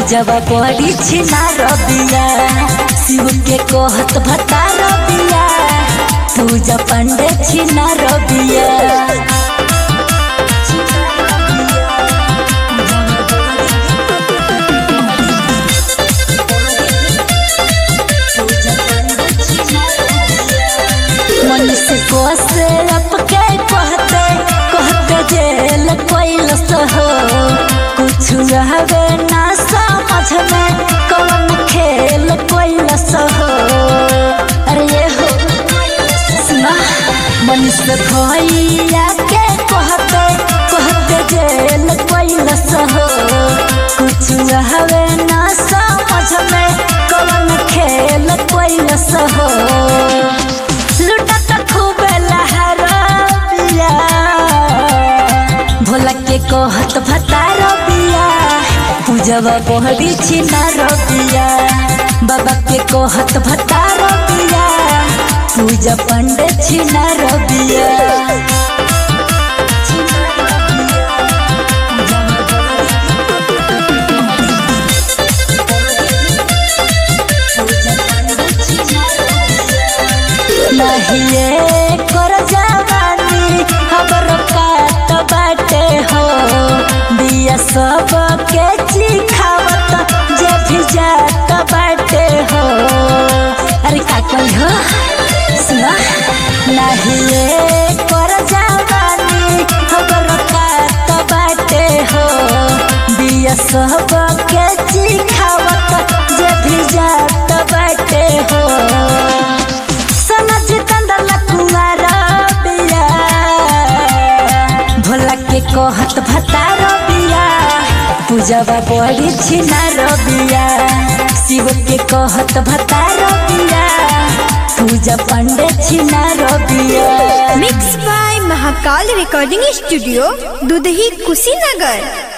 पूजवा बड़ी छिना रबिया शिव के कहत भता रबिया पूजा पंडे छिना रबिया मनुष्य को से अपके कहते कहते जेल कोइलस हो कुछ रहवे ना समझ में कौन खेल कोइलस हो अरे ये हो सुना मनुष्य भैया के कहते कहते जेल कोइलस हो कुछ रहवे ना समझ में कौन खेल कोइलस हो लुटत खूब लहरबिया भोला के कहत भता रबिया पूजवा बहरी छिना रबिया बाबा के कहत भता रबिया पूजा पंडे छिना रबिया नहिए कर जवानी खबर काट बाटे हो दिया सब के चिखावत जे भी जात बाटे हो अरे का कही हो सुना नहिए कर जवानी खबर काट बाटे हो दिया सब के चिखावत जे भी जात बाटे हो समझ कंदल कुंवर बिया भोला के कहत भता रबिया पूजवा बड़ी छिना रबिया शिव के कहत भता रबिया पूजा पंडे छिना रबिया mix by Mahakal recording studio Dudhahi Kushinagar